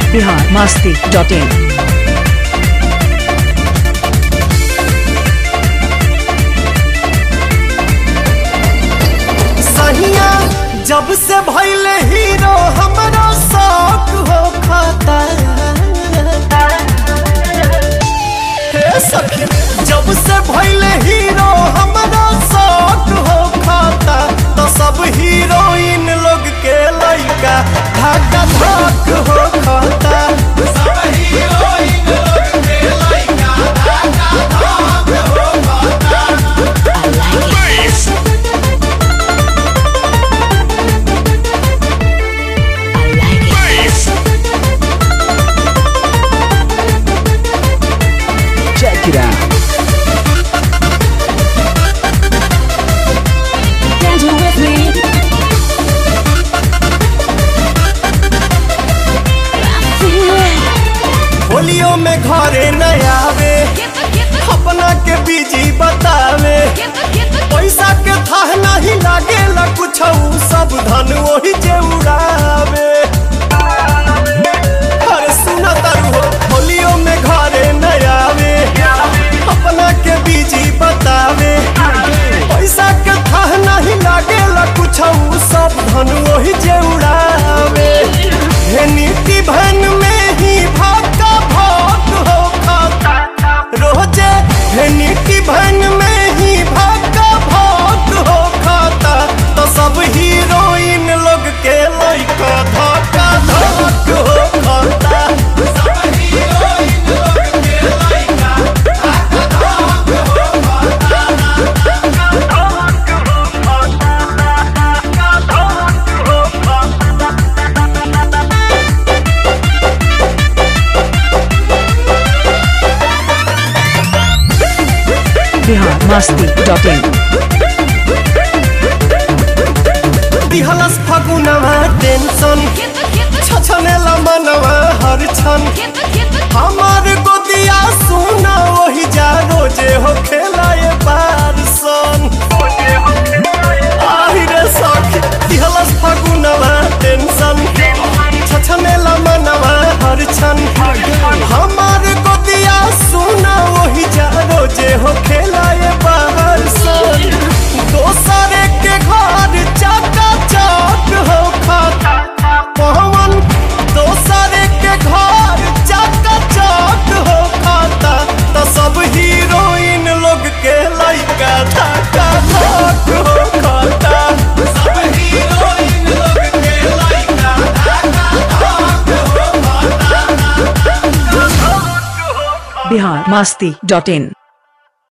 Bihar Masti dot in सहिया जब से भैले हीरो हमरा शौक हो खाता हे सखी जब से भैले हीरो हमरा शौक हो खाता तो सब हीरोइन लोग के लइका धक्का धक हो खाता सब हीरोइन लोग के लइका धक्का धक हो खाता Check it out. Dance with me. होलियो में घरे न आवे अपना के बीजी बतावे पैसा के थाह नहीं लागे ला कुछ सब धन वही जे उड़ावे अरे सुना तारू हो होलियो में घरे न आवे अपना के बीजी बतावे पैसा के थाह नहीं लागे ला कुछ सब धन वही जे उड़ावे हे नीति भन में ही भाका भाग हो खाता रोजे हे नीति भन में ही भाका भाग हो खाता तो सब हीरोइन लोग के लइका धक्का धक हो खाता सब हीरोइन लोग के लइका धक्का धक हो खाता बिहार मस्ती डॉट इन दिहलस फगुनवा टेंशन छछनेला मनवा हर क्षण हमार गोदिया सुना वही जा रोजे हो खेलाए बार सन आहि रे सखी दिहलस फगुनवा टेंशन छछनेला मनवा हर क्षण हमार गोदिया सुना वही जा रोजे हो खेलाए बाहर सन दोसरे के घर चाका चाक हो खाता पवन दोसरे के घर चाका चाक हो खाता तो सब हीरोइन लोग के लइका धक्का धक हो खाता सब हीरोइन लोग के लइका धक्का धक हो खाता बिहार मस्ती डॉट इन